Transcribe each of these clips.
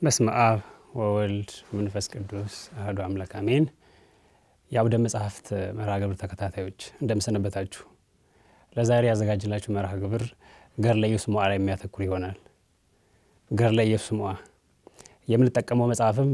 በስመ አብ ወወልድ መንፈስ ቅዱስ አሐዱ አምላክ አሜን። የአውደ መጽሐፍት መርሃ ግብር ተከታታዮች እንደምሰነበታችሁ። ለዛሬ ያዘጋጅላችሁ መርሃ ግብር ገድለ ኢየሱስ ሞዐ ላይ የሚያተኩር ይሆናል። ገድለ ኢየሱስ ሞዐ የምንጠቀመው መጽሐፍም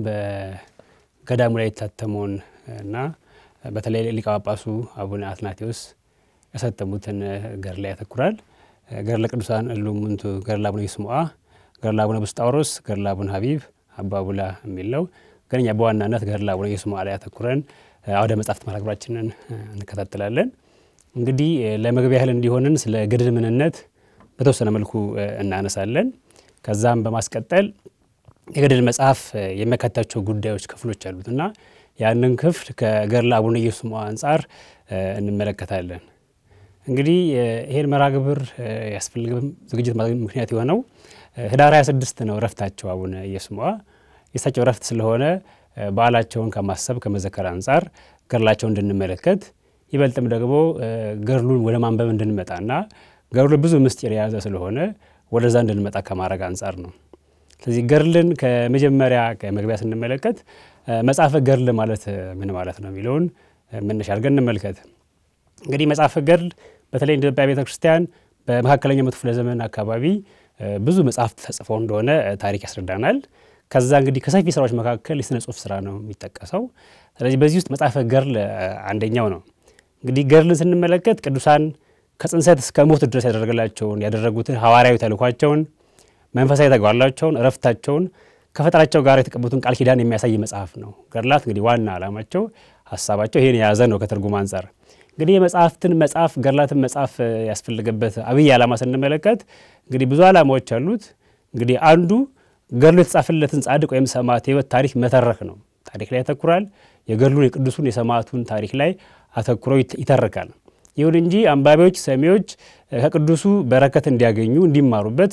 በገዳሙ ላይ የታተመውን እና በተለይ ሊቀ ጳጳሱ አቡነ አትናቴዎስ ያሳተሙትን ገድል ላይ ያተኩራል። ገድለ ቅዱሳን እሉ እሙንቱ ገድለ አቡነ ኢየሱስ ሞዐ፣ ገድለ አቡነ ብስጣውሮስ፣ ገድለ አቡነ ሀቢብ፣ አባ ቡላ የሚል ነው። ግን እኛ በዋናነት ገድለ አቡነ ኢየሱስ ሞዐ ላይ ያተኩረን አውደ መጽሐፍት መርሃ ግብራችንን እንከታተላለን። እንግዲህ ለመግቢያ ያህል እንዲሆንን ስለ ገድል ምንነት በተወሰነ መልኩ እናነሳለን። ከዛም በማስቀጠል የገድል መጽሐፍ የሚያካትታቸው ጉዳዮች ክፍሎች አሉት እና ያንን ክፍል ከገድለ አቡነ ኢየሱስ ሞዐ አንጻር እንመለከታለን። እንግዲህ ይሄን መርሃ ግብር ያስፈልግም ዝግጅት ምክንያት የሆነው ህዳር 26 ነው እረፍታቸው አቡነ ኢየሱስ ሞዐ የእሳቸው እረፍት ስለሆነ በዓላቸውን ከማሰብ ከመዘከር አንጻር ገድላቸውን እንድንመለከት ይበልጥም ደግሞ ገድሉን ወደ ማንበብ እንድንመጣና ገድሉ ብዙ ምስጢር የያዘ ስለሆነ ወደዛ እንድንመጣ ከማድረግ አንጻር ነው። ስለዚህ ገድልን ከመጀመሪያ ከመግቢያ ስንመለከት መጽሐፈ ገድል ማለት ምን ማለት ነው የሚለውን መነሻ አድርገን እንመልከት። እንግዲህ መጽሐፈ ገድል በተለይ እንደ ኢትዮጵያ ቤተ ክርስቲያን በመካከለኛው መቶ ክፍለ ዘመን አካባቢ ብዙ መጽሐፍት ተጽፈው እንደሆነ ታሪክ ያስረዳናል። ከዛ እንግዲህ ከሰፊ ስራዎች መካከል የስነ ጽሁፍ ስራ ነው የሚጠቀሰው። ስለዚህ በዚህ ውስጥ መጽሐፈ ገድል አንደኛው ነው። እንግዲህ ገድልን ስንመለከት ቅዱሳን ከጽንሰት እስከ ሞት ድረስ ያደረገላቸውን ያደረጉትን ሐዋርያዊ ተልኳቸውን፣ መንፈሳዊ ተግባራቸውን፣ እረፍታቸውን ከፈጣሪያቸው ጋር የተቀበሉትን ቃል ኪዳን የሚያሳይ መጽሐፍ ነው። ገድላት እንግዲህ ዋና ዓላማቸው ሀሳባቸው ይህን የያዘ ነው። ከትርጉም አንጻር እንግዲህ የመጽሐፍትን መጽሐፍ ገድላትን መጽሐፍ ያስፈልገበት አብይ ዓላማ ስንመለከት እንግዲህ ብዙ ዓላማዎች አሉት። እንግዲህ አንዱ ገድሉ የተጻፈለትን ጻድቅ ወይም ሰማዕት ሕይወት ታሪክ መተረክ ነው። ታሪክ ላይ ያተኩራል። የገድሉን የቅዱሱን የሰማዕቱን ታሪክ ላይ አተኩሮ ይተርካል። ይሁን እንጂ አንባቢዎች፣ ሰሚዎች ከቅዱሱ በረከት እንዲያገኙ እንዲማሩበት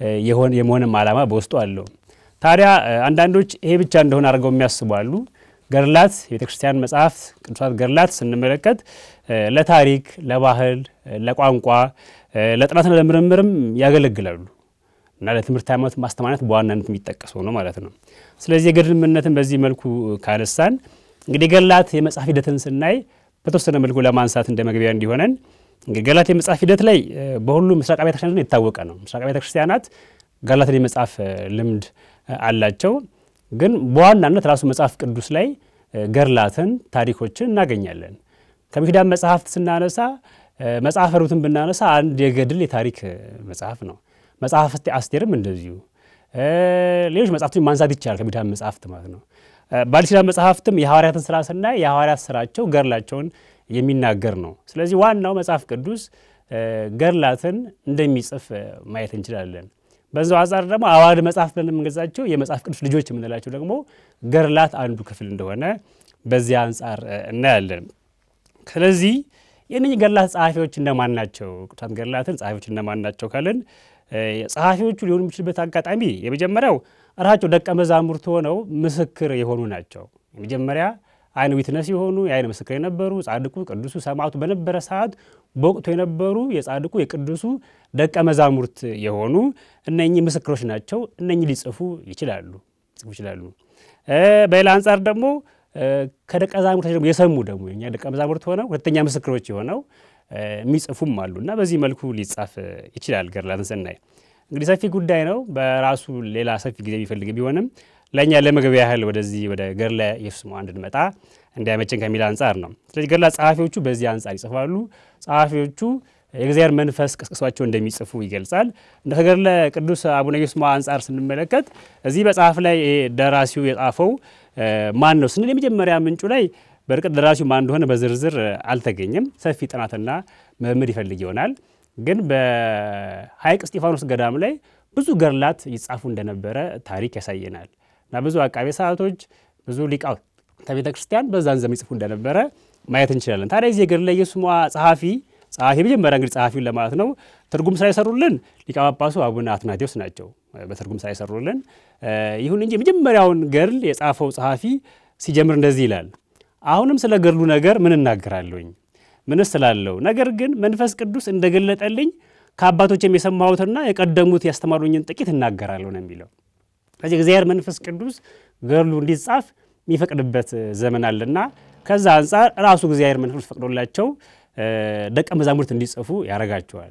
የመሆንም ዓላማ በውስጡ አለው። ታዲያ አንዳንዶች ይሄ ብቻ እንደሆነ አድርገው የሚያስቡ አሉ። ገድላት የቤተ ክርስቲያን መጽሐፍት ቅዱሳት ገድላት ስንመለከት ለታሪክ፣ ለባህል፣ ለቋንቋ፣ ለጥናትና ለምርምርም ያገለግላሉ እና ለትምህርት ሃይማኖት ማስተማሪያነት በዋናነት የሚጠቀሰው ነው ማለት ነው። ስለዚህ የገድል ምንነትን በዚህ መልኩ ካነሳን እንግዲህ ገድላት የመጽሐፍ ሂደትን ስናይ በተወሰነ መልኩ ለማንሳት እንደ መግቢያ እንዲሆነን እንግዲህ ገድላት የመጽሐፍ ሂደት ላይ በሁሉም ምስራቅ ቤተ ክርስቲያናት የታወቀ ነው። ምስራቅ ቤተ ክርስቲያናት ገድላትን የመጽሐፍ ልምድ አላቸው። ግን በዋናነት ራሱ መጽሐፍ ቅዱስ ላይ ገድላትን ታሪኮችን እናገኛለን። ከብሉይ ኪዳን መጽሐፍት ስናነሳ መጽሐፈ ሩትን ብናነሳ አንድ የገድል የታሪክ መጽሐፍ ነው። መጽሐፍ አስቴርም እንደዚሁ ሌሎች መጽሐፍቶች ማንሳት ይቻላል። ከብሉይ ኪዳን መጽሐፍት ማለት ነው። በአዲስ ኪዳን መጽሐፍትም የሐዋርያትን ስራ ስናይ የሐዋርያት ስራቸው ገድላቸውን የሚናገር ነው። ስለዚህ ዋናው መጽሐፍ ቅዱስ ገድላትን እንደሚጽፍ ማየት እንችላለን። በዛው አንጻር ደግሞ አዋልድ መጽሐፍ ብለን የምንገዛቸው የመጽሐፍ ቅዱስ ልጆች የምንላቸው ደግሞ ገድላት አንዱ ክፍል እንደሆነ በዚያ አንጻር እናያለን። ስለዚህ የእነኝህ ገድላት ጸሐፊዎች እነማን ናቸው? ቅዱሳት ገድላትን ጸሐፊዎች እነማን ናቸው ካልን ጸሐፊዎቹ ሊሆኑ የሚችልበት አጋጣሚ የመጀመሪያው ራሳቸው ደቀ መዛሙርት ሆነው ምስክር የሆኑ ናቸው። የመጀመሪያ አይን ዊትነስ የሆኑ የአይን ምስክር የነበሩ ጻድቁ ቅዱሱ ሰማዕቱ በነበረ ሰዓት በወቅቱ የነበሩ የጻድቁ የቅዱሱ ደቀ መዛሙርት የሆኑ እነኚህ ምስክሮች ናቸው። እነኚህ ሊጽፉ ይችላሉ ሊጽፉ ይችላሉ። በሌላ አንጻር ደግሞ ከደቀ መዛሙርት ደግሞ የሰሙ ደግሞ የእኛ ደቀ መዛሙርት ሆነው ሁለተኛ ምስክሮች የሆነው የሚጽፉም አሉ እና በዚህ መልኩ ሊጻፍ ይችላል። ገድላትን ስናይ እንግዲህ ሰፊ ጉዳይ ነው። በራሱ ሌላ ሰፊ ጊዜ የሚፈልግ ቢሆንም ለእኛ ለመግቢያ ያህል ወደዚህ ወደ ገድለ ኢየሱስ ሞዐ እንድንመጣ እንዲያመችን ከሚል አንጻር ነው። ስለዚህ ገድላት ጸሐፊዎቹ በዚህ አንጻር ይጽፋሉ። ጸሐፊዎቹ የእግዚአብሔር መንፈስ ቀስቅሷቸው እንደሚጽፉ ይገልጻል። እንደ ከገድለ ቅዱስ አቡነ ኢየሱስ ሞዐ አንጻር ስንመለከት እዚህ መጽሐፍ ላይ ደራሲው የጻፈው ማን ነው ስንል የመጀመሪያ ምንጩ ላይ በእርግጥ ደራሲው ማን እንደሆነ በዝርዝር አልተገኘም። ሰፊ ጥናትና ምርምር ይፈልግ ይሆናል። ግን በሐይቅ እስጢፋኖስ ገዳም ላይ ብዙ ገድላት ይጻፉ እንደነበረ ታሪክ ያሳየናል እና ብዙ አቃቤ ሰዓቶች ብዙ ሊቃውንተ ቤተ ክርስቲያን በዛን ዘመን ይጽፉ እንደነበረ ማየት እንችላለን። ታዲያ የዚህ የገድለ ኢየሱስ ሞዐ ጸሐፊ ጸሐፊ መጀመሪያ እንግዲህ ጸሐፊውን ለማለት ነው ትርጉም ስራ የሰሩልን ሊቀ ጳጳሱ አቡነ አትናቴዎስ ናቸው በትርጉም ስራ የሰሩልን። ይሁን እንጂ የመጀመሪያውን ገድል የጻፈው ጸሐፊ ሲጀምር እንደዚህ ይላል። አሁንም ስለ ገድሉ ነገር ምን እናገራለሁኝ? ምንስ ስላለው ነገር ግን መንፈስ ቅዱስ እንደገለጠልኝ ከአባቶችም የሰማሁትና የቀደሙት ያስተማሩኝን ጥቂት እናገራለሁ ነው የሚለው። ከዚህ እግዚአብሔር መንፈስ ቅዱስ ገድሉ እንዲጻፍ የሚፈቅድበት ዘመን አለና ከዛ አንጻር ራሱ እግዚአብሔር መንፈስ ፈቅዶላቸው ደቀ መዛሙርት እንዲጽፉ ያደርጋቸዋል።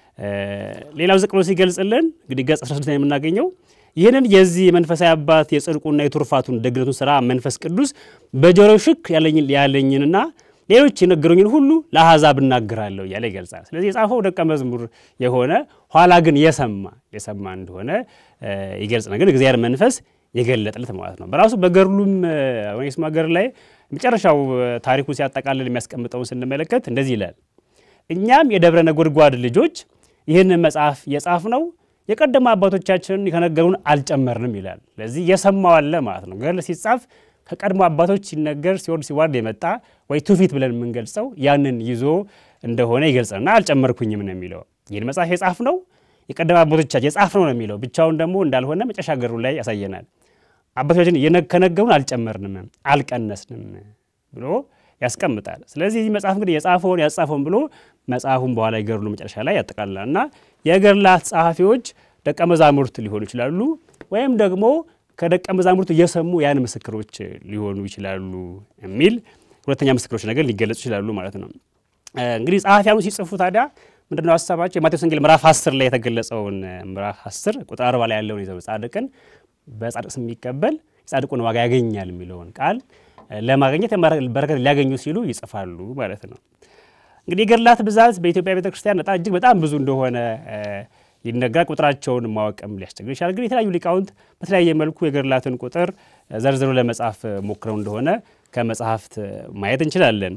ሌላው ዝቅ ብሎ ሲገልጽልን እንግዲህ ገጽ 16 የምናገኘው ይህንን የዚህ የመንፈሳዊ አባት የጽድቁና የቱርፋቱን ደግነቱን ስራ መንፈስ ቅዱስ በጆሮ ሽክ ያለኝንና ሌሎች የነገሩኝን ሁሉ ለአሕዛብ እናገራለሁ እያለ ይገልጻል። ስለዚህ የጻፈው ደቀ መዝሙር የሆነ ኋላ ግን የሰማ የሰማ እንደሆነ ይገልጽ ግን እግዚአብሔር መንፈስ የገለጠለት ማለት ነው። በራሱ በገድሉም ኦኔሲሞስ ገድል ላይ መጨረሻው ታሪኩ ሲያጠቃልል የሚያስቀምጠውን ስንመለከት እንደዚህ ይላል። እኛም የደብረ ነጎድጓድ ልጆች ይህንን መጽሐፍ የጻፍ ነው የቀደሙ አባቶቻችንን ከነገሩን አልጨመርንም ይላል። ስለዚህ የሰማው አለ ማለት ነው። ገድል ሲጻፍ ከቀድሞ አባቶች ሲነገር ሲወርድ ሲዋርድ የመጣ ወይ ትውፊት ብለን የምንገልጸው ያንን ይዞ እንደሆነ ይገልጸና አልጨመርኩኝም ነው የሚለው። ይህን መጽሐፍ የጻፍ ነው የቀደሙ አባቶቻችን የጻፍ ነው ነው የሚለው ብቻውን ደግሞ እንዳልሆነ መጨረሻ ገድሉ ላይ ያሳየናል። አባቶቻችን ከነገሩን አልጨመርንም አልቀነስንም ብሎ ያስቀምጣል። ስለዚህ ይህ መጽሐፍ እንግዲህ የጻፈውን ያጻፈውን ብሎ መጽሐፉን በኋላ የገድሉ መጨረሻ ላይ ያጠቃልላል እና የገድላት ጸሐፊዎች ደቀ መዛሙርት ሊሆኑ ይችላሉ ወይም ደግሞ ከደቀ መዛሙርቱ የሰሙ ያን ምስክሮች ሊሆኑ ይችላሉ የሚል ሁለተኛ ምስክሮች ነገር ሊገለጹ ይችላሉ ማለት ነው። እንግዲህ ጸሐፊያኑ ሲጽፉ ታዲያ ምንድነው ሀሳባቸው? የማቴዎስ ወንጌል ምዕራፍ 10 ላይ የተገለጸውን ምዕራፍ 10 ቁጥር 40 ላይ ያለውን ይዘው ጻድቅን በጻድቅ ስም የሚቀበል የጻድቁን ዋጋ ያገኛል የሚለውን ቃል ለማግኘት በረከት ሊያገኙ ሲሉ ይጽፋሉ ማለት ነው። እንግዲህ የገድላት ብዛት በኢትዮጵያ ቤተ ክርስቲያን በጣም እጅግ በጣም ብዙ እንደሆነ ይነገራል። ቁጥራቸውን ማወቅም ሊያስቸግር ይችላል። ግን የተለያዩ ሊቃውንት በተለያየ መልኩ የገድላትን ቁጥር ዘርዝሮ ለመጻፍ ሞክረው እንደሆነ ከመጽሐፍት ማየት እንችላለን።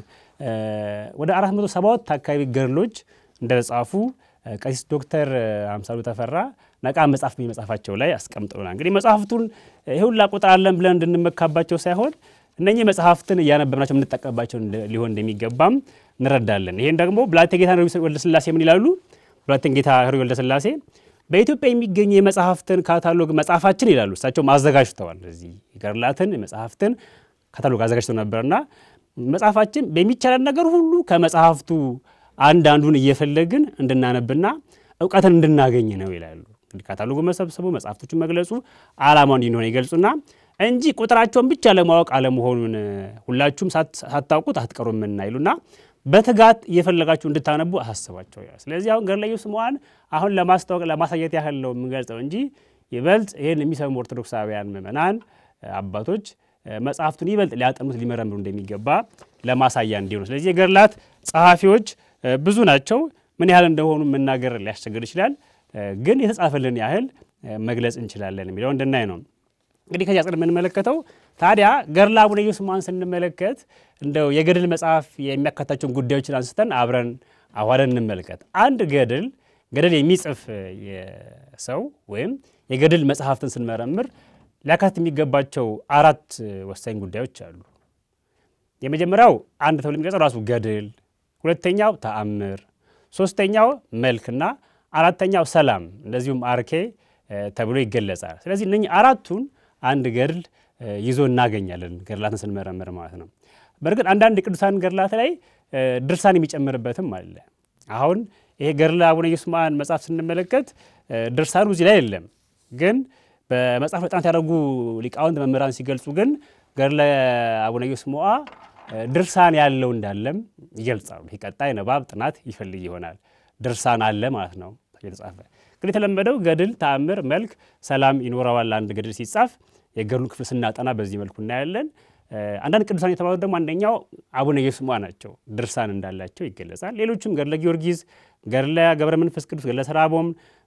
ወደ 472 አካባቢ ገድሎች እንደተጻፉ ቀሲስ ዶክተር አምሳሉ ተፈራ ነቃ መጽሐፍ መጽሐፋቸው ላይ አስቀምጠውናል። እንግዲህ መጽሐፍቱን ይህ ሁላ ቁጥር አለን ብለን እንድንመካባቸው ሳይሆን እነኚህ መጽሐፍትን እያነበብናቸው የምንጠቀምባቸው ሊሆን እንደሚገባም እንረዳለን። ይህን ደግሞ ብላቴ ጌታ ወልደስላሴ ምን ይላሉ? ብላቴን ጌታ ኅሩይ ወልደስላሴ በኢትዮጵያ የሚገኙ የመጽሐፍትን ካታሎግ መጽሐፋችን ይላሉ። እሳቸውም አዘጋጅተዋል። እዚህ የገድላትን መጽሐፍትን ካታሎግ አዘጋጅተው ነበርና መጽሐፋችን በሚቻለን ነገር ሁሉ ከመጽሐፍቱ አንድ አንዱን እየፈለግን እንድናነብና እውቀትን እንድናገኝ ነው ይላሉ። እንግዲህ ካታሎጉ መሰብሰቡ መጽሐፍቶቹን መግለጹ ዓላማው እንዲሆነ ይገልጹና እንጂ ቁጥራቸውን ብቻ ለማወቅ አለመሆኑን ሁላችሁም ሳታውቁት አትቀሩምና ይሉና በትጋት እየፈለጋችሁ እንድታነቡ አሳስባቸው ይላል። ስለዚህ አሁን ገድለ ኢየሱስ ስምዖን አሁን ለማስታወቅ ለማሳየት ያህል ነው የምንገልጸው እንጂ ይበልጥ ይህን የሚሰሙ ኦርቶዶክሳውያን ምዕመናን አባቶች መጽሐፍቱን ይበልጥ ሊያጠኑት ሊመረምሩ እንደሚገባ ለማሳያ እንዲሆኑ። ስለዚህ የገድላት ጸሐፊዎች ብዙ ናቸው። ምን ያህል እንደሆኑ መናገር ሊያስቸግር ይችላል። ግን የተጻፈልን ያህል መግለጽ እንችላለን የሚለው እንድናይ ነው። እንግዲህ ከዚህ አጽድ የምንመለከተው ታዲያ ገድለ አቡነ ኢየሱስ ስምዖንን ስንመለከት እንደው የገድል መጽሐፍ የሚያካታቸውን ጉዳዮችን አንስተን አብረን አዋደን እንመልከት። አንድ ገድል ገድል የሚጽፍ ሰው ወይም የገድል መጽሐፍትን ስንመረምር ሊያካትት የሚገባቸው አራት ወሳኝ ጉዳዮች አሉ። የመጀመሪያው አንድ ተብሎ የሚገልጸው ራሱ ገድል፣ ሁለተኛው ተአምር፣ ሶስተኛው መልክና አራተኛው ሰላም እንደዚሁም አርኬ ተብሎ ይገለጻል። ስለዚህ እነኚህ አራቱን አንድ ገድል ይዞ እናገኛለን ገድላትን ስንመረምር ማለት ነው። በእርግጥ አንዳንድ የቅዱሳን ገድላት ላይ ድርሳን የሚጨምርበትም አለ። አሁን ይሄ ገድለ አቡነ ኢየሱስ ስምዖን መጽሐፍ ስንመለከት ድርሳኑ እዚህ ላይ የለም። ግን በመጽሐፍ ጥናት ያደረጉ ሊቃውንት መምህራን ሲገልጹ ግን ገድለ አቡነ ኢየሱስ ስምዖን ድርሳን ያለው እንዳለም ይገልጻሉ። ይህ ቀጣይ ንባብ ጥናት ይፈልግ ይሆናል። ድርሳን አለ ማለት ነው የተጻፈ እንግዲህ የተለመደው ገድል፣ ተአምር፣ መልክ፣ ሰላም ይኖረዋል። አንድ ገድል ሲጻፍ የገድሉን ክፍል ስናጠና በዚህ መልኩ እናያለን። አንዳንድ ቅዱሳን የተባሉት ደግሞ አንደኛው አቡነ ኢየሱስ ስምዖን ናቸው። ድርሳን እንዳላቸው ይገለጻል። ሌሎችም ገድለ ጊዮርጊስ፣ ገድለ ገብረ መንፈስ ቅዱስ፣ ገድለ ሰራቦም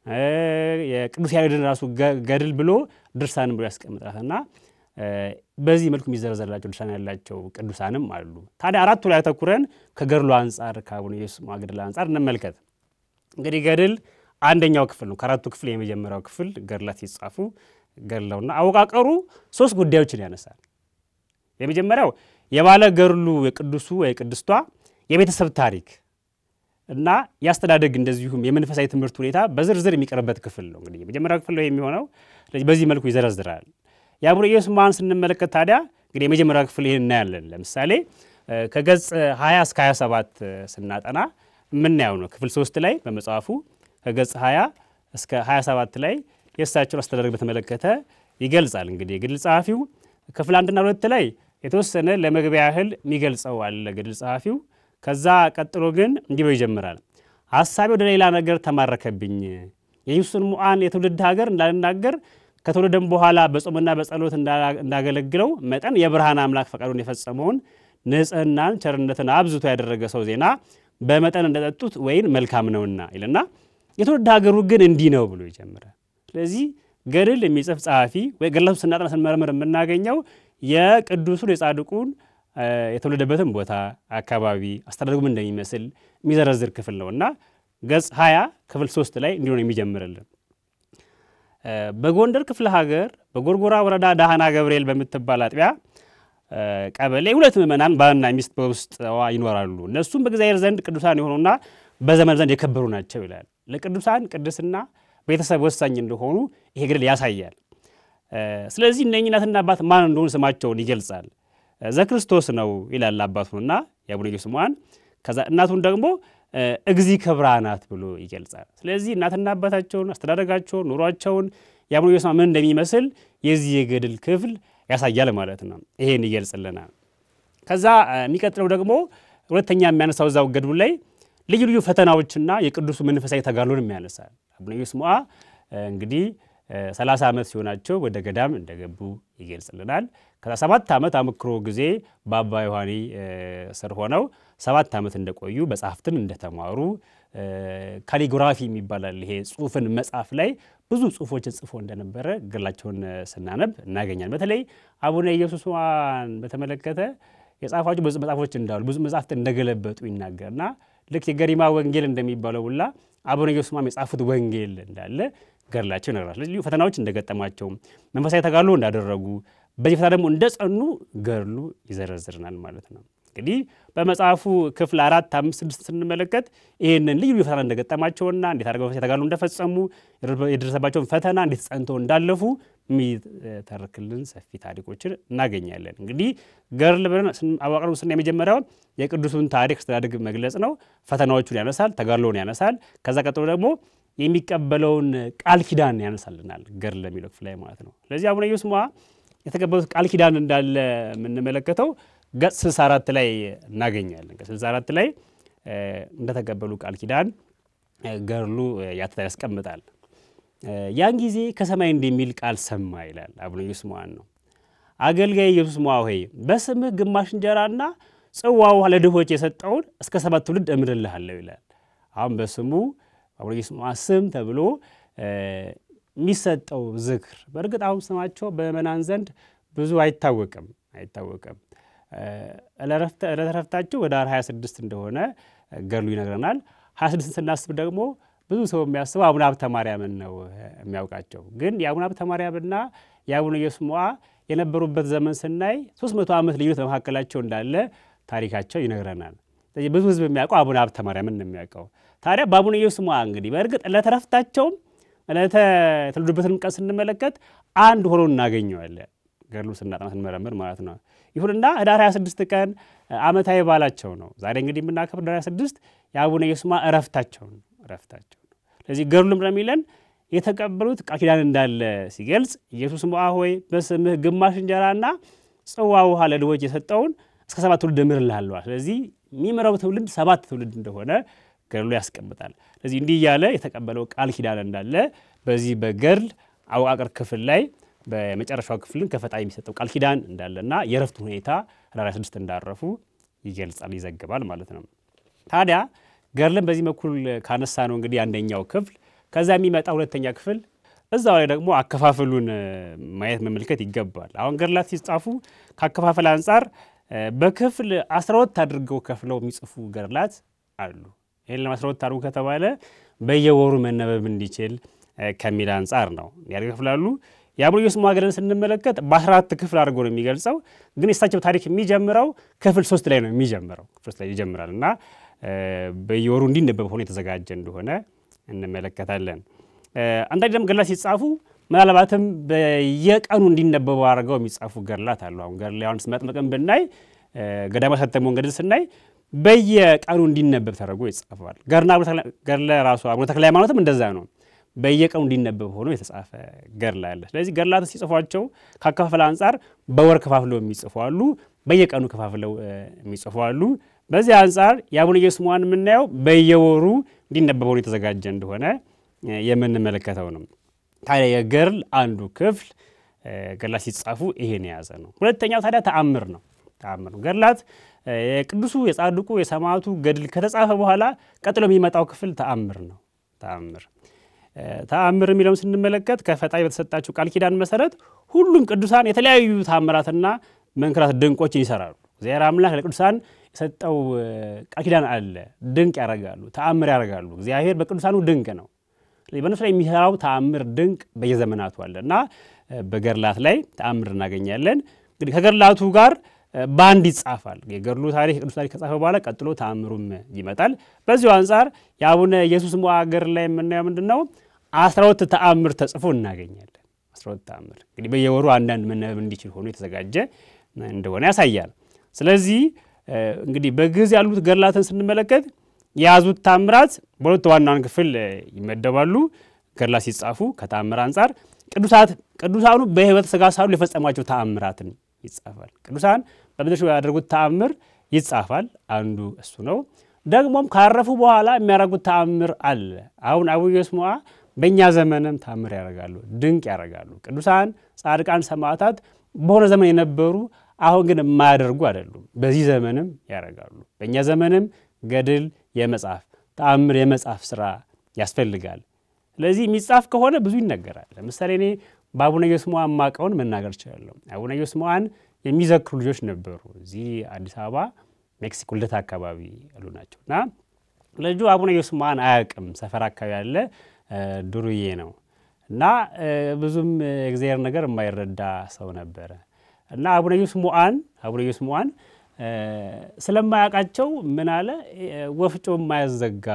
የቅዱስ ያሬድን ራሱ ገድል ብሎ ድርሳንም ብሎ ያስቀምጣል እና በዚህ መልኩ የሚዘረዘርላቸው ድርሳን ያላቸው ቅዱሳንም አሉ። ታዲያ አራቱ ላይ አተኩረን ከገድሉ አንጻር ከአቡነ ኢየሱስ ስምዖን ገድል አንጻር እንመልከት። እንግዲህ ገድል አንደኛው ክፍል ነው። ከአራቱ ክፍል የመጀመሪያው ክፍል ገድላት ሲጻፉ ገድለውና አወቃቀሩ ሶስት ጉዳዮችን ያነሳል። የመጀመሪያው የባለ ገድሉ የቅዱሱ የቅድስቷ የቤተሰብ ታሪክ እና የአስተዳደግ እንደዚሁም የመንፈሳዊ ትምህርት ሁኔታ በዝርዝር የሚቀርበት ክፍል ነው። እንግዲህ የመጀመሪያው ክፍል ነው የሚሆነው። ስለዚህ በዚህ መልኩ ይዘረዝራል። የአቡነ ኢየሱስ ስምዖን ስንመለከት ታዲያ እንግዲህ የመጀመሪያው ክፍል ይህን እናያለን። ለምሳሌ ከገጽ 20 እስከ 27 ስናጠና የምናየው ነው። ክፍል ሶስት ላይ በመጽሐፉ ከገጽ 20 እስከ 27 ላይ የእሳቸውን አስተዳደግ በተመለከተ ይገልጻል። እንግዲህ የገድል ጸሐፊው ክፍል አንድና ሁለት ላይ የተወሰነ ለመግቢያ ያህል የሚገልጸው አለ ገድል ጸሐፊው። ከዛ ቀጥሎ ግን እንዲህ ብሎ ይጀምራል። ሀሳቤ ወደ ሌላ ነገር ተማረከብኝ። የኢየሱስን ሙዓን የትውልድ ሀገር እንዳልናገር ከተወለደም በኋላ በጾምና በጸሎት እንዳገለግለው መጠን የብርሃን አምላክ ፈቃዱን የፈጸመውን ንጽህናን፣ ቸርነትን አብዝቶ ያደረገ ሰው ዜና በመጠን እንደጠጡት ወይን መልካም ነውና ይልና የትውልድ ሀገሩ ግን እንዲህ ነው ብሎ ይጀምራል። ስለዚህ ገድል የሚጽፍ ጸሐፊ ወይ ገድላቱ ስናጠና ስንመረምር የምናገኘው የቅዱሱን የጻድቁን የተወለደበትን ቦታ፣ አካባቢ፣ አስተዳደጉም እንደሚመስል የሚዘረዝር ክፍል ነው እና ገጽ 20 ክፍል 3 ላይ እንዲሆን የሚጀምርልን በጎንደር ክፍለ ሀገር በጎርጎራ ወረዳ ዳህና ገብርኤል በምትባል አጥቢያ ቀበሌ ሁለት ምዕመናን ባልና ሚስት በውስጥዋ ይኖራሉ። እነሱም በእግዚአብሔር ዘንድ ቅዱሳን የሆኑና በዘመን ዘንድ የከበሩ ናቸው ይላል። ለቅዱሳን ቅድስና ቤተሰብ ወሳኝ እንደሆኑ ይሄ ገድል ያሳያል። ስለዚህ እነኚህ እናትና አባት ማን እንደሆኑ ስማቸውን ይገልጻል። ዘክርስቶስ ነው ይላል አባቱንና የአቡነ ኢየሱስ ሙዓን። ከዛ እናቱን ደግሞ እግዚ ክብራ ናት ብሎ ይገልጻል። ስለዚህ እናትና አባታቸውን፣ አስተዳደጋቸውን፣ ኑሯቸውን የአቡነ ኢየሱስ ምን እንደሚመስል የዚህ የገድል ክፍል ያሳያል ማለት ነው። ይሄን ይገልጽልናል። ከዛ የሚቀጥለው ደግሞ ሁለተኛ የሚያነሳው እዛው ገድሉ ላይ ልዩ ልዩ ፈተናዎችና የቅዱሱ መንፈሳዊ ተጋድሎንም ያነሳል። አቡነ ኢየሱስ ሙዓ እንግዲህ ሰላሳ ዓመት ሲሆናቸው ወደ ገዳም እንደገቡ ይገልጽልናል። ከዛ ሰባት ዓመት አመክሮ ጊዜ በአባ ዮሐኒ ስር ሆነው ሰባት ዓመት እንደቆዩ መጽሐፍትን እንደተማሩ ካሊግራፊ የሚባላል ይሄ ጽሁፍን መጽሐፍ ላይ ብዙ ጽሁፎችን ጽፎ እንደነበረ ገድላቸውን ስናነብ እናገኛለን። በተለይ አቡነ ኢየሱስ ሙዓን በተመለከተ የጻፏቸው ብዙ መጽሐፎች እንዳሉ ብዙ መጽሐፍት እንደገለበጡ ይናገርና ልክ የገሪማ ወንጌል እንደሚባለው ሁላ አቡነ ኢየሱስ ሙዓን የጻፉት ወንጌል እንዳለ ገድላቸው ይነግራል። ልዩ ፈተናዎች እንደገጠማቸው መንፈሳዊ ተጋድሎ እንዳደረጉ በዚህ ፈተና ደግሞ እንደ ጸኑ ገድሉ ይዘረዝርናል ማለት ነው። እንግዲህ በመጽሐፉ ክፍል አራት አምስት ስድስት ስንመለከት ይህንን ልዩ ልዩ ፈተና እንደገጠማቸውና እንዴት አድርገው መንፈሳዊ ተጋድሎ እንደፈጸሙ የደረሰባቸውን ፈተና እንዴት ጸንተው እንዳለፉ የሚተርክልን ሰፊ ታሪኮችን እናገኛለን። እንግዲህ ገድል ብለን አዋቅረ ስና የመጀመሪያውን የቅዱሱን ታሪክ አስተዳደግ መግለጽ ነው። ፈተናዎቹን ያነሳል፣ ተጋድሎውን ያነሳል። ከዛ ቀጥሎ ደግሞ የሚቀበለውን ቃል ኪዳን ያነሳልናል ገድል ለሚለው ክፍል ላይ ማለት ነው። ስለዚህ አቡነ ኢየሱስ ሙዓ የተቀበሉት ቃል ኪዳን እንዳለ የምንመለከተው ገጽ 64 ላይ እናገኛለን። ገጽ 64 ላይ እንደተቀበሉ ቃል ኪዳን ገድሉ ያስቀምጣል። ያን ጊዜ ከሰማይ እንደሚል ቃል ሰማ ይላል አቡነ ኢየሱስ ሙዓን ነው። አገልጋይ ኢየሱስ ሙዓ ሆይ በስምህ ግማሽ እንጀራና ጽዋ ውሃ ለድሆች የሰጠውን እስከ ሰባት ትውልድ እምርልሃለሁ ይላል። አሁን በስሙ አቡነ ኢየሱስ ሙዓ ስም ተብሎ የሚሰጠው ዝክር በእርግጥ አሁን ስማቸው በምእመናን ዘንድ ብዙ አይታወቅም አይታወቅም። ዕለተ ዕረፍታቸው ወደ 26 እንደሆነ ገድሉ ይነግረናል። 26 ስናስብ ደግሞ ብዙ ሰው የሚያስበው አቡነ ሀብተ ማርያምን ነው የሚያውቃቸው። ግን የአቡነ ሀብተ ማርያምና የአቡነ ኢየሱስ ሙዓ የነበሩበት ዘመን ስናይ 300 ዓመት ልዩነት በመካከላቸው እንዳለ ታሪካቸው ይነግረናል። ስለዚህ ብዙ ሕዝብ የሚያውቀው አቡነ ሀብተ ማርያምን ነው የሚያውቀው። ታዲያ በአቡነ ኢየሱስ ሙዓ እንግዲህ በእርግጥ ዕለተ ዕረፍታቸውም ዕለተ የተወለዱበትን ቀን ስንመለከት አንድ ሆኖ እናገኘዋለን። ገድሉ ስናጠና ስንመረምር ማለት ነው። ይሁንና ህዳር 26 ቀን ዓመታዊ በዓላቸው ነው። ዛሬ እንግዲህ የምናከብር ህዳር 26 የአቡነ ኢየሱስ ሙዓ ዕረፍታቸው ነው ዕረፍታቸው ነው። ስለዚህ ገድሉም ለሚለን የተቀበሉት ቃል ኪዳን እንዳለ ሲገልጽ ኢየሱስ ሙዓ ሆይ በስምህ ግማሽ እንጀራና ጽዋ ውሃ ለድሆች የሰጠውን እስከ ሰባት ትውልድ እምርልሃለሁ። ስለዚህ የሚምረው ትውልድ ሰባት ትውልድ እንደሆነ ገድሉ ያስቀምጣል። ስለዚህ እንዲህ እያለ የተቀበለው ቃል ኪዳን እንዳለ በዚህ በገድል አወቃቀር ክፍል ላይ በመጨረሻው ክፍልን ከፈጣሪ የሚሰጠው ቃል ኪዳን እንዳለና የእረፍቱ ሁኔታ ህዳር 26 እንዳረፉ ይገልጻል፣ ይዘግባል ማለት ነው። ታዲያ ገድልን በዚህ በኩል ካነሳ ነው እንግዲህ አንደኛው ክፍል ከዛ የሚመጣ ሁለተኛ ክፍል እዛው ላይ ደግሞ አከፋፈሉን ማየት መመልከት ይገባል። አሁን ገድላት ሲጻፉ ከአከፋፈል አንጻር በክፍል አስራ ሁለት አድርገው ከፍለው የሚጽፉ ገድላት አሉ። ይህን ለማስራ ሁለት አድርጉ ከተባለ በየወሩ መነበብ እንዲችል ከሚል አንጻር ነው ያከፍላሉ። የአቡነ ኢየሱስ ሙዓ ገድልን ስንመለከት በአስራ አራት ክፍል አድርጎ ነው የሚገልጸው። ግን የእሳቸው ታሪክ የሚጀምረው ክፍል ሶስት ላይ ነው የሚጀምረው ክፍል ሶስት ላይ ይጀምራል እና በየወሩ እንዲነበብ ሆኖ የተዘጋጀ እንደሆነ እንመለከታለን። አንዳንድ ደግሞ ገድላት ሲጻፉ ምናልባትም በየቀኑ እንዲነበቡ አድርገው የሚጻፉ ገድላት አሉ። አሁን ገድለ ዮሐንስ መጥምቅን ብናይ ገዳማት ያሳተመውን ገድል ስናይ በየቀኑ እንዲነበብ ተደርጎ ይጻፈዋል። ገድለ ራሱ አቡነ ተክለ ሃይማኖትም እንደዛ ነው። በየቀኑ እንዲነበብ ሆኖ የተጻፈ ገድል አለ። ስለዚህ ገድላትን ሲጽፏቸው ካከፋፈል አንጻር በወር ከፋፍለው የሚጽፉ አሉ፣ በየቀኑ ከፋፍለው የሚጽፉ አሉ። በዚህ አንጻር የአቡነ ኢየሱስ ሞዐን የምናየው በየወሩ እንዲነበብ ሆኖ የተዘጋጀ እንደሆነ የምንመለከተው ነው። ታዲያ የገድል አንዱ ክፍል ገድላት ሲጻፉ ይሄን የያዘ ነው። ሁለተኛው ታዲያ ተአምር ነው። ተአምር ነው። ገድላት የቅዱሱ የጻድቁ የሰማዕቱ ገድል ከተጻፈ በኋላ ቀጥሎ የሚመጣው ክፍል ተአምር ነው። ተአምር ተአምር የሚለውን ስንመለከት ከፈጣሪ በተሰጣቸው ቃል ኪዳን መሰረት ሁሉም ቅዱሳን የተለያዩ ተአምራትና መንክራት ድንቆችን ይሰራሉ። እግዚአብሔር አምላክ ለቅዱሳን የሰጠው ቃል ኪዳን አለ። ድንቅ ያደርጋሉ፣ ተአምር ያደርጋሉ። እግዚአብሔር በቅዱሳኑ ድንቅ ነው። በእነሱ ላይ የሚሰራው ተአምር ድንቅ በየዘመናቱ አለ እና በገድላት ላይ ተአምር እናገኛለን። እንግዲህ ከገድላቱ ጋር በአንድ ይጻፋል። የገድሉ ታሪክ የቅዱስ ታሪክ ከጻፈ በኋላ ቀጥሎ ተአምሩም ይመጣል። በዚሁ አንጻር የአቡነ ኢየሱስ ሞዐ ገድል ላይ የምናየው ምንድን ነው? አስራ ሁለት ተአምር ተጽፎ እናገኛለን። አስራ ሁለት ተአምር እንግዲህ በየወሩ አንዳንድ መነበብ እንዲችል ሆኖ የተዘጋጀ እንደሆነ ያሳያል። ስለዚህ እንግዲህ በግዕዝ ያሉት ገድላትን ስንመለከት የያዙት ታምራት በሁለት ዋናውን ክፍል ይመደባሉ። ገድላት ሲጻፉ ከተአምር አንጻር ቅዱሳት ቅዱሳኑ በሕይወተ ሥጋ ሳሉ የፈጸሟቸው ተአምራትን ይጻፋል። ቅዱሳን በምድር ያደረጉት ተአምር ይጻፋል። አንዱ እሱ ነው። ደግሞም ካረፉ በኋላ የሚያደርጉት ተአምር አለ። አሁን አቡነ ኢየሱስ ሞዐ በእኛ ዘመንም ተአምር ያደርጋሉ፣ ድንቅ ያደርጋሉ። ቅዱሳን ጻድቃን፣ ሰማዕታት በሆነ ዘመን የነበሩ አሁን ግን የማያደርጉ አይደሉም። በዚህ ዘመንም ያደርጋሉ። በእኛ ዘመንም ገድል የመጻፍ ተአምር የመጻፍ ስራ ያስፈልጋል። ስለዚህ የሚጻፍ ከሆነ ብዙ ይነገራል። ለምሳሌ እኔ በአቡነ ኢየሱስ ሞዐ የማውቀውን መናገር እችላለሁ። አቡነ ኢየሱስ ሞዐን የሚዘክሩ ልጆች ነበሩ። እዚህ አዲስ አበባ ሜክሲኮ ልደታ አካባቢ ያሉ ናቸው እና ልጁ አቡነ ኢየሱስ ሞዐን አያውቅም። ሰፈር አካባቢ ያለ ዱርዬ ነው እና ብዙም የእግዚአብሔር ነገር የማይረዳ ሰው ነበረ እና አቡነ ኢየሱስ ሞዐን አቡነ ኢየሱስ ሞዐን ስለማያውቃቸው ምን አለ ወፍጮ የማያዘጋ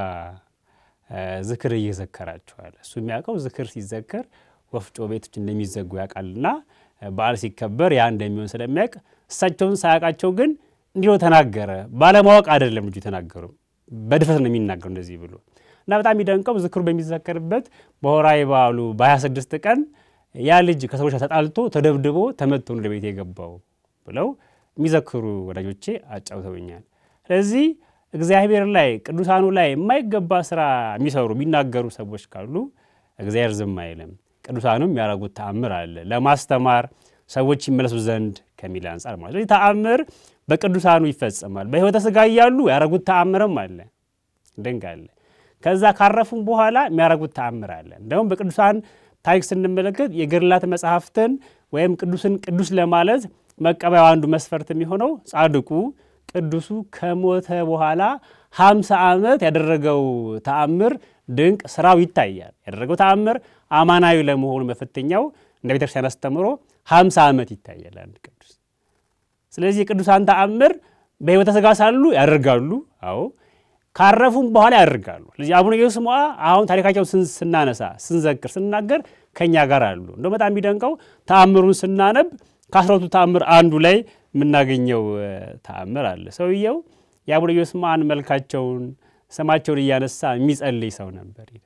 ዝክር እየዘከራቸዋል። እሱ የሚያውቀው ዝክር ሲዘከር ወፍጮ ቤቶች እንደሚዘጉ ያውቃልና በዓል ሲከበር ያ እንደሚሆን ስለሚያውቅ እሳቸውን ሳያውቃቸው ግን እንዲሁ ተናገረ። ባለማወቅ አይደለም ልጁ የተናገሩ፣ በድፍረት ነው የሚናገሩ እንደዚህ ብሎ እና በጣም የሚደንቀው ዝክሩ በሚዘከርበት በሆራዊ በዓሉ በ26 ቀን ያ ልጅ ከሰዎች ተጣልቶ ተደብድቦ ተመቶ ወደ ቤት የገባው ብለው የሚዘክሩ ወዳጆቼ አጫውተውኛል። ስለዚህ እግዚአብሔር ላይ ቅዱሳኑ ላይ የማይገባ ስራ የሚሰሩ የሚናገሩ ሰዎች ካሉ እግዚአብሔር ዝም አይልም። ቅዱሳኑም ያደረጉት ተአምር አለ ለማስተማር ሰዎች ይመለሱ ዘንድ ከሚል አንጻር ማለት ስለዚህ ተአምር በቅዱሳኑ ይፈጸማል። በሕይወተ ሥጋ እያሉ ያደረጉት ተአምርም አለ፣ ድንቅ አለ። ከዛ ካረፉም በኋላ የሚያደረጉት ተአምር አለ። እንደውም በቅዱሳን ታሪክ ስንመለከት የገድላት መጽሐፍትን ወይም ቅዱስን ቅዱስ ለማለት መቀበያው አንዱ መስፈርት የሚሆነው ጻድቁ ቅዱሱ ከሞተ በኋላ ሀምሳ ዓመት ያደረገው ተአምር ድንቅ ስራው ይታያል። ያደረገው ተአምር አማናዊ ለመሆኑ መፈተኛው እንደ ቤተክርስቲያን አስተምሮ ሀምሳ ዓመት ይታያል አንድ ቅዱስ። ስለዚህ የቅዱሳን ተአምር በሕይወተ ሥጋ ሳሉ ያደርጋሉ። አዎ ካረፉም በኋላ ያደርጋሉ። ስለዚህ አቡነ ኢየሱስ ሞዐ አሁን ታሪካቸውን ስናነሳ ስንዘክር ስንናገር ከእኛ ጋር አሉ። እንደው በጣም የሚደንቀው ተአምሩን ስናነብ ከአስራቱ ተአምር አንዱ ላይ የምናገኘው ተአምር አለ። ሰውየው የአቡነ ኢየሱስ ሞዐን መልካቸውን ስማቸውን እያነሳ የሚጸልይ ሰው ነበር ይላል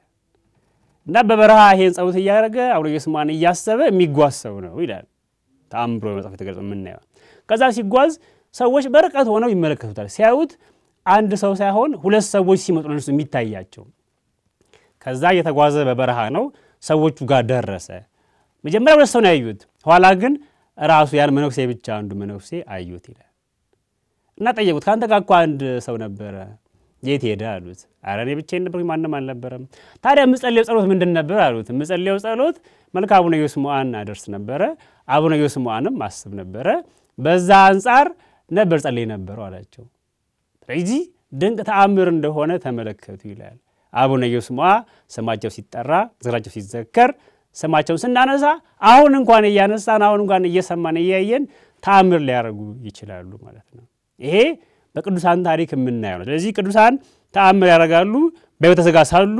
እና በበረሃ ይሄን ጸሎት እያደረገ አቡነ ኢየሱስ ሞዐን እያሰበ የሚጓዝ ሰው ነው ይላል ተአምሮ በመጽሐፍ የተገለጸ የምናየው። ከዛ ሲጓዝ ሰዎች በርቀት ሆነው ይመለከቱታል። ሲያዩት አንድ ሰው ሳይሆን ሁለት ሰዎች ሲመጡ ለነሱ የሚታያቸው። ከዛ እየተጓዘ በበረሃ ነው ሰዎቹ ጋር ደረሰ። መጀመሪያ ሁለት ሰው ነው ያዩት። ኋላ ግን ራሱ ያን መነኩሴ ብቻ አንዱ መነኩሴ አዩት ይላል እና ጠየቁት። ከአንተ ጋር እኮ አንድ ሰው ነበረ የት ሄደ አሉት። ኧረ እኔ ብቻዬን ነበርኩኝ ማንም አልነበረም። ታዲያ የምጸልየው ጸሎት ምንድን ነበር አሉት። የምጸልየው ጸሎት መልክ አቡነ ኢየሱስ ሞዐን አደርስ ነበረ፣ አቡነ ኢየሱስ ሞዐንም አስብ ነበረ፣ በዛ አንጻር ነበር ጸልይ ነበረው አላቸው። ስለዚህ ድንቅ ተአምር እንደሆነ ተመለከቱ ይላል። አቡነ ኢየሱስ ሞዐ ስማቸው ሲጠራ ዝክራቸው ሲዘከር ስማቸውን ስናነሳ አሁን እንኳን እያነሳን አሁን እንኳን እየሰማን እያየን ተአምር ሊያደርጉ ይችላሉ ማለት ነው። ይሄ በቅዱሳን ታሪክ የምናየው ነው። ስለዚህ ቅዱሳን ተአምር ያደርጋሉ በሕይወተ ሥጋ ሳሉ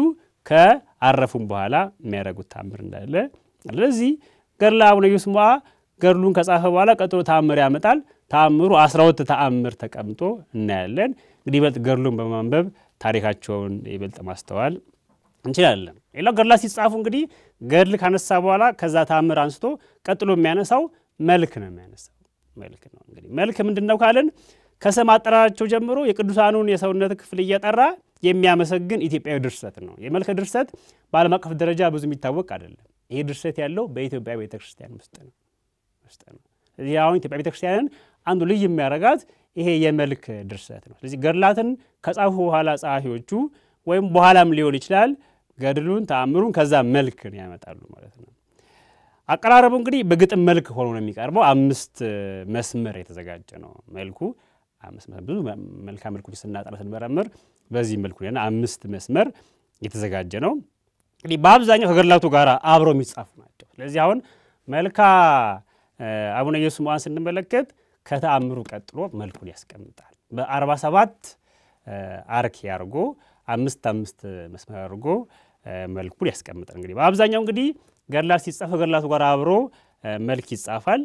ከአረፉም በኋላ የሚያደርጉት ተአምር እንዳለ። ስለዚህ ገድለ አቡነ ኢየሱስ ሞዐ ገድሉን ከጻፈ በኋላ ቀጥሎ ተአምር ያመጣል። ተአምሩ አስራ ሁለት ተአምር ተቀምጦ እናያለን። እንግዲህ ይበልጥ ገድሉን በማንበብ ታሪካቸውን ይበልጥ ማስተዋል እንችላለን። ሌላው ገድላት ሲጻፉ እንግዲህ ገድል ካነሳ በኋላ ከዛ ታምር አንስቶ ቀጥሎ የሚያነሳው መልክ ነው የሚያነሳው መልክ ነው። እንግዲህ መልክ ምንድን ነው ካልን ከስም አጠራራቸው ጀምሮ የቅዱሳኑን የሰውነት ክፍል እየጠራ የሚያመሰግን ኢትዮጵያዊ ድርሰት ነው። የመልክ ድርሰት በዓለም አቀፍ ደረጃ ብዙ የሚታወቅ አይደለም። ይሄ ድርሰት ያለው በኢትዮጵያ ቤተ ክርስቲያን ውስጥ ነው ውስጥ ነው። ስለዚህ አሁን ኢትዮጵያ ቤተ ክርስቲያንን አንዱ ልዩ የሚያደርጋት ይሄ የመልክ ድርሰት ነው። ስለዚህ ገድላትን ከጻፉ በኋላ ጸሐፊዎቹ ወይም በኋላም ሊሆን ይችላል ገድሉን ተአምሩን ከዛ መልክን ያመጣሉ ማለት ነው። አቀራረቡ እንግዲህ በግጥም መልክ ሆኖ ነው የሚቀርበው። አምስት መስመር የተዘጋጀ ነው መልኩ ብዙ መልክዓ መልኮች ስናጠራ ስንመረምር በዚህ መልኩ ሆነ አምስት መስመር የተዘጋጀ ነው። እንግዲህ በአብዛኛው ከገድላቱ ጋር አብረው የሚጻፉ ናቸው። ስለዚህ አሁን መልካ አቡነ ኢየሱስ ሞዐን ስንመለከት ከተአምሩ ቀጥሎ መልኩን ያስቀምጣል። በአርባ ሰባት አርክ ያርጎ አምስት አምስት መስመር አድርጎ መልኩን ያስቀምጣል። እንግዲህ በአብዛኛው እንግዲህ ገድላት ሲጻፍ ከገድላቱ ጋር አብሮ መልክ ይጻፋል።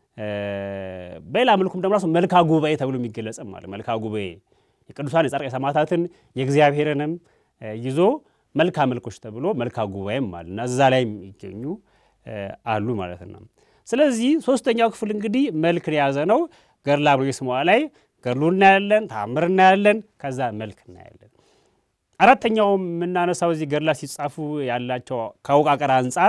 በሌላ መልኩም ደግሞ ራሱ መልካ ጉባኤ ተብሎ የሚገለጽም አለ። መልካ ጉባኤ የቅዱሳን የጻድቃን የሰማዕታትን የእግዚአብሔርንም ይዞ መልካ መልኮች ተብሎ መልካ ጉባኤም አለ እና እዛ ላይ የሚገኙ አሉ ማለት ነው። ስለዚህ ሶስተኛው ክፍል እንግዲህ መልክን የያዘ ነው። ገድለ አቡነ ኢየሱስ ሞዐ ላይ ገድሉ እናያለን፣ ተአምር እናያለን፣ ከዛ መልክ እናያለን። አራተኛው የምናነሳው እዚህ ገድላት ሲጻፉ ያላቸው ከአወቃቀር አንጻር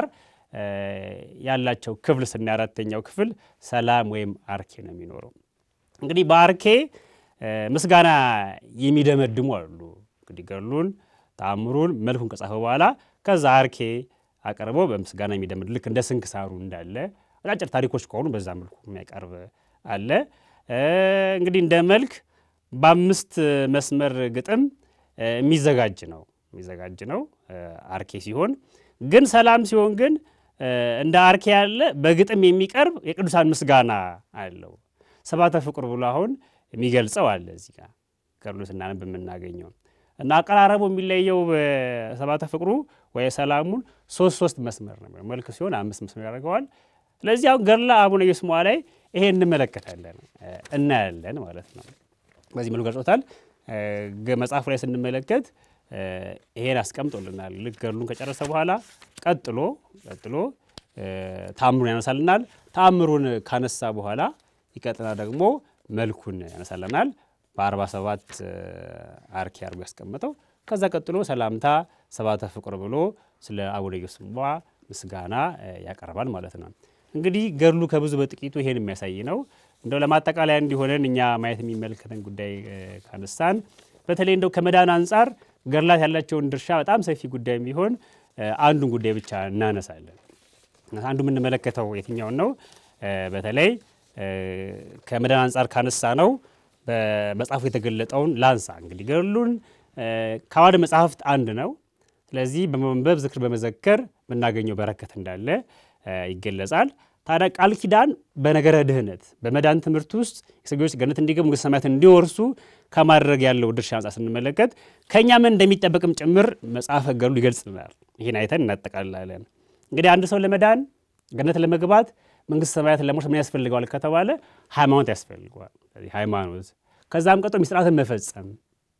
ያላቸው ክፍል ስናይ አራተኛው ክፍል ሰላም ወይም አርኬ ነው የሚኖረው። እንግዲህ በአርኬ ምስጋና የሚደመድሙ አሉ። እንግዲህ ገድሉን ተአምሩን መልኩን ከጻፈ በኋላ ከዛ አርኬ አቀርበው በምስጋና የሚደመድ ልክ እንደ ስንክሳሩ እንዳለ አጫጭር ታሪኮች ከሆኑ በዛ መልኩ የሚያቀርብ አለ። እንግዲህ እንደ መልክ በአምስት መስመር ግጥም የሚዘጋጅ ነው የሚዘጋጅ ነው አርኬ ሲሆን ግን ሰላም ሲሆን ግን እንደ አርኬ ያለ በግጥም የሚቀርብ የቅዱሳን ምስጋና አለው። ሰባተ ፍቁር ብሎ አሁን የሚገልጸው አለ እዚህ ጋር ገድሉ ስናነብ የምናገኘው እና አቀራረቡ የሚለየው በሰባተ ፍቅሩ ወይ ሰላሙን ሶስት ሶስት መስመር ነው። መልክ ሲሆን አምስት መስመር ያደርገዋል። ስለዚህ አሁን ገድለ አቡነ ኢየሱስ ሞዐ ላይ ይሄ እንመለከታለን እናያለን ማለት ነው። በዚህ መልኩ ገልጾታል። መጽሐፉ ላይ ስንመለከት ይሄን አስቀምጦልናል። ልክ ገድሉን ከጨረሰ በኋላ ቀጥሎ ቀጥሎ ተአምሩን ያነሳልናል። ተአምሩን ካነሳ በኋላ ይቀጥና ደግሞ መልኩን ያነሳልናል። በአርባ ሰባት አርኬ አድርጎ ያስቀመጠው ከዛ ቀጥሎ ሰላምታ ሰባተ ፍቁር ብሎ ስለ አቡነ ኢየሱስ ሞዐ ምስጋና ያቀርባል ማለት ነው። እንግዲህ ገድሉ ከብዙ በጥቂቱ ይሄን የሚያሳይ ነው። እንደው ለማጠቃለያ እንዲሆነን እኛ ማየት የሚመለከተን ጉዳይ ካነሳን በተለይ እንደው ከመዳን አንጻር ገድላት ያላቸውን ድርሻ በጣም ሰፊ ጉዳይ ቢሆን አንዱን ጉዳይ ብቻ እናነሳለን። አንዱ የምንመለከተው የትኛውን ነው? በተለይ ከመዳን አንጻር ካነሳ ነው በመጽሐፉ የተገለጠውን ላንሳ። እንግዲህ ገድሉን ከአዋደ መጽሐፍት አንድ ነው። ስለዚህ በመንበብ ዝክር በመዘከር የምናገኘው በረከት እንዳለ ይገለጻል። ታዲያ ቃል ኪዳን በነገረ ድህነት በመዳን ትምህርት ውስጥ የሰው ልጆች ገነት እንዲገቡ መንግሥተ ሰማያት እንዲወርሱ ከማድረግ ያለው ድርሻ አንጻር ስንመለከት ከእኛ ምን እንደሚጠበቅም ጭምር መጽሐፈ ገድሉ ይገልጽልናል። ይህን አይተን እናጠቃልላለን። እንግዲህ አንድ ሰው ለመዳን ገነት ለመግባት መንግሥተ ሰማያት ለመውረስ ምን ያስፈልገዋል ከተባለ ሃይማኖት ያስፈልገዋል። ሃይማኖት ከዛም ቀጥሎ ሚስጥራትን መፈጸም፣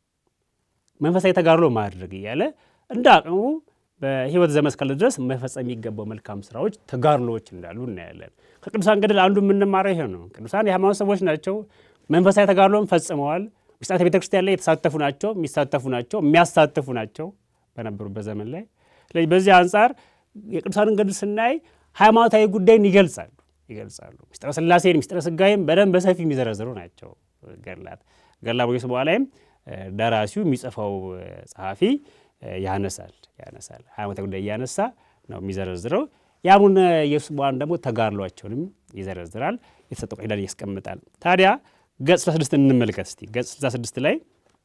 መንፈሳዊ ተጋድሎ ማድረግ እያለ እንደ አቅሙ በሕይወት ዘመን እስካለ ድረስ መፈጸም የሚገባው መልካም ስራዎች ተጋድሎዎች እንዳሉ እናያለን። ከቅዱሳን ገድል አንዱ የምንማረው ይሄ ነው። ቅዱሳን የሃይማኖት ሰዎች ናቸው። መንፈሳዊ ተጋድሎን ፈጽመዋል። ምስጢራተ ቤተ ክርስቲያን ላይ የተሳተፉ ናቸው፣ የሚሳተፉ ናቸው፣ የሚያሳትፉ ናቸው በነበሩበት ዘመን ላይ። ስለዚህ በዚህ አንጻር የቅዱሳንን ገድል ስናይ ሃይማኖታዊ ጉዳይን ይገልጻሉ ይገልጻሉ። ምስጢረ ሥላሴን ምስጢረ ሥጋዌን በደንብ በሰፊ የሚዘረዝሩ ናቸው ገድላት። ገድለ አቡነ ኢየሱስ ሞዐ ላይም ደራሲው የሚጽፈው ጸሐፊ ያነሳል ያነሳል ሃይማኖታዊ ጉዳይ እያነሳ ነው የሚዘረዝረው። የአቡነ ኢየሱስ ሞዐን ደግሞ ተጋድሏቸውንም ይዘረዝራል። የተሰጠው ቃል ያስቀምጣል። ታዲያ ገጽ 66 እንመልከት እስቲ። ገጽ 66 ላይ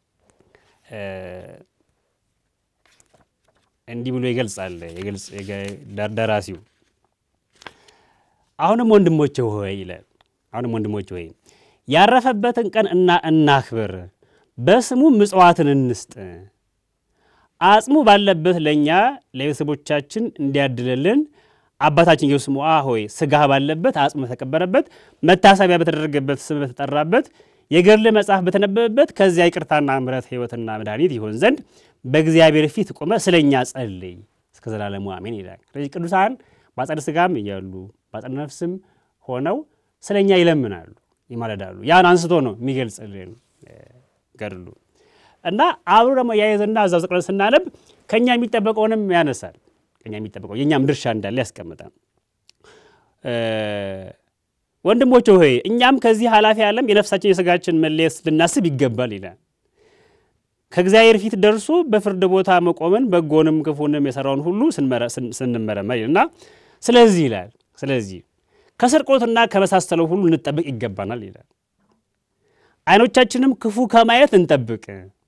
እንዲህ ብሎ ይገልጻል ደራሲው አሁንም ወንድሞቼ ሆይ ይላል። አሁንም ወንድሞቼ ሆይ ያረፈበትን ቀን እና እናክብር፣ በስሙ ምጽዋትን እንስጥ፣ አጽሙ ባለበት ለእኛ ለቤተሰቦቻችን እንዲያድልልን አባታችን ኢየሱስ ሞዐ ሆይ ሥጋህ ባለበት አጽሙ በተቀበረበት መታሰቢያ በተደረገበት ስም በተጠራበት የገድል መጽሐፍ በተነበበበት ከዚያ ይቅርታና ምሕረት ሕይወትና መድኃኒት ይሆን ዘንድ በእግዚአብሔር ፊት ቆመ ስለ እኛ ጸልይ እስከ ዘላለሙ አሜን ይላል። ስለዚህ ቅዱሳን በአጸደ ሥጋም እያሉ በአጸደ ነፍስም ሆነው ስለ እኛ ይለምናሉ፣ ይማለዳሉ። ያን አንስቶ ነው የሚገልጽልን ገድሉ እና አብሮ ደግሞ ያይዘና እዛው ዘቅለን ስናነብ ከእኛ የሚጠበቀውንም ያነሳል። ከእኛ የሚጠበቀው የእኛም ድርሻ እንዳለ ያስቀምጣል። ወንድሞች ሆይ እኛም ከዚህ ኃላፊ ዓለም የነፍሳችን የሥጋችን መለየት ልናስብ ይገባል ይላል። ከእግዚአብሔር ፊት ደርሶ በፍርድ ቦታ መቆምን በጎንም ክፉንም የሰራውን ሁሉ ስንመረመር እና ስለዚህ ይላል ስለዚህ ከስርቆትና ከመሳሰለው ሁሉ እንጠብቅ ይገባናል ይላል። ዓይኖቻችንም ክፉ ከማየት እንጠብቅ።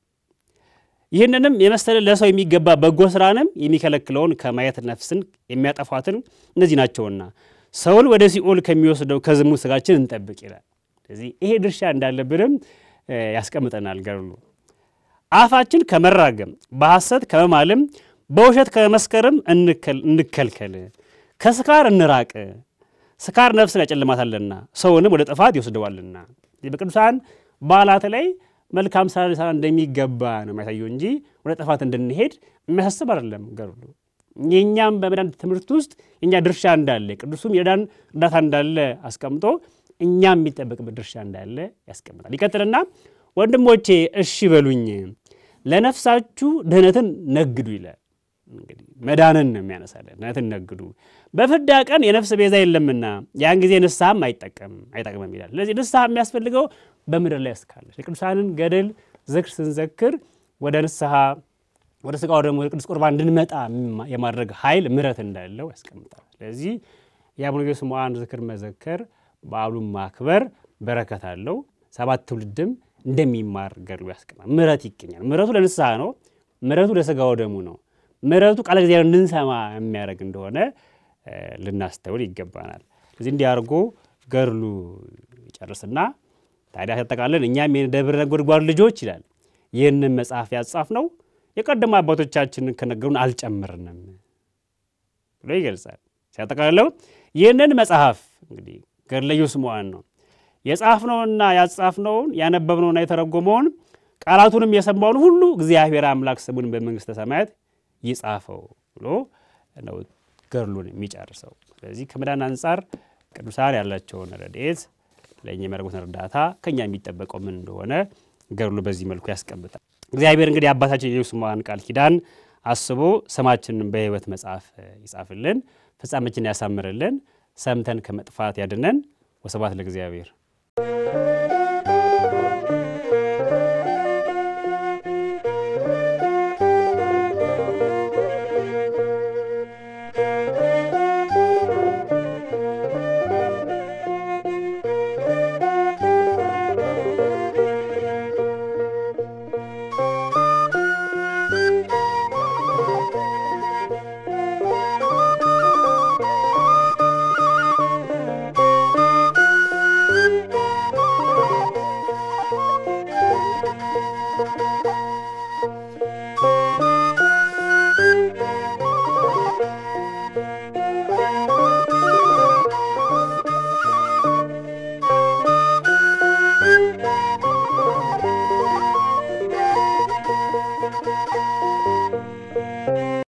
ይህንንም የመሰለ ለሰው የሚገባ በጎ ስራንም የሚከለክለውን ከማየት ነፍስን የሚያጠፏትን እነዚህ ናቸውና ሰውን ወደ ሲኦል ከሚወስደው ከዝሙት ስጋችን እንጠብቅ ይላል። ስለዚህ ይሄ ድርሻ እንዳለብንም ያስቀምጠናል ገድሉ። አፋችን ከመራገም በሐሰት ከመማልም በውሸት ከመስከርም እንከልከል፣ ከስካር እንራቅ። ስካር ነፍስን ያጨልማታልና ሰውንም ወደ ጥፋት ይወስደዋልና። በቅዱሳን በዓላት ላይ መልካም ስራ ሊሰራ እንደሚገባ ነው የሚያሳየው እንጂ ወደ ጥፋት እንድንሄድ የሚያሳስብ አይደለም ገድሉ። የእኛም በመዳን ትምህርት ውስጥ የእኛ ድርሻ እንዳለ ቅዱሱም የዳን እርዳታ እንዳለ አስቀምጦ እኛም የሚጠበቅበት ድርሻ እንዳለ ያስቀምጣል። ይቀጥልና ወንድሞቼ እሺ በሉኝ ለነፍሳችሁ ድህነትን ነግዱ ይላል። እንግዲህ መዳንን ነው የሚያነሳለን። ድህነትን ነግዱ በፍዳ ቀን የነፍስ ቤዛ የለምና ያን ጊዜ ንስሐም አይጠቀምም አይጠቅምም ይላል። ስለዚህ ንስሐ የሚያስፈልገው በምድር ላይ እስካለች የቅዱሳንን ገድል ዝክር ስንዘክር ወደ ንስሐ ወደ ስጋው ደግሞ ወደ ቅዱስ ቁርባን እንድንመጣ የማድረግ ኃይል ምሕረት እንዳለው ያስቀምጣል። ስለዚህ የአቡነ ስምዖን ዝክር መዘከር በዓሉን ማክበር በረከት አለው። ሰባት ትውልድም እንደሚማር ገድሉ ያስቀምጣል። ምሕረት ይገኛል። ምሕረቱ ለንስሐ ነው። ምሕረቱ ለስጋው ደሙ ነው። ምሕረቱ ቃለ እግዚአብሔር እንድንሰማ የሚያደርግ እንደሆነ ልናስተውል ይገባናል። ስለዚህ እንዲህ አድርጎ ገድሉ ይጨርስና ታዲያ ያጠቃለን እኛም የደብረ ነጎድጓድ ልጆች ይላል ይህንን መጽሐፍ ያጻፍ ነው የቀደሙ አባቶቻችንን ከነገሩን አልጨምርንም ብሎ ይገልጻል። ሲያጠቃልለው ይህንን መጽሐፍ እንግዲህ ገድለ ስምዖን ነው የጻፍነውና ያጻፍነውን ያነበብነውና የተረጎመውን ቃላቱንም የሰማውን ሁሉ እግዚአብሔር አምላክ ስሙን በመንግሥተ ሰማያት ይጻፈው ብሎ ነው ገድሉን የሚጨርሰው። ስለዚህ ከመዳን አንጻር ቅዱሳን ያላቸውን ረድኤት ለእኛ የሚያደርጉትን እርዳታ ከእኛ የሚጠበቀው ምን እንደሆነ ገድሉ በዚህ መልኩ ያስቀምጣል። እግዚአብሔር እንግዲህ አባታችን የኢየሱስ ስምዖን ቃል ኪዳን አስቦ ስማችንን በሕይወት መጽሐፍ ይጻፍልን፣ ፍጻሜችን ያሳምርልን፣ ሰምተን ከመጥፋት ያድነን። ወስብሐት ለእግዚአብሔር።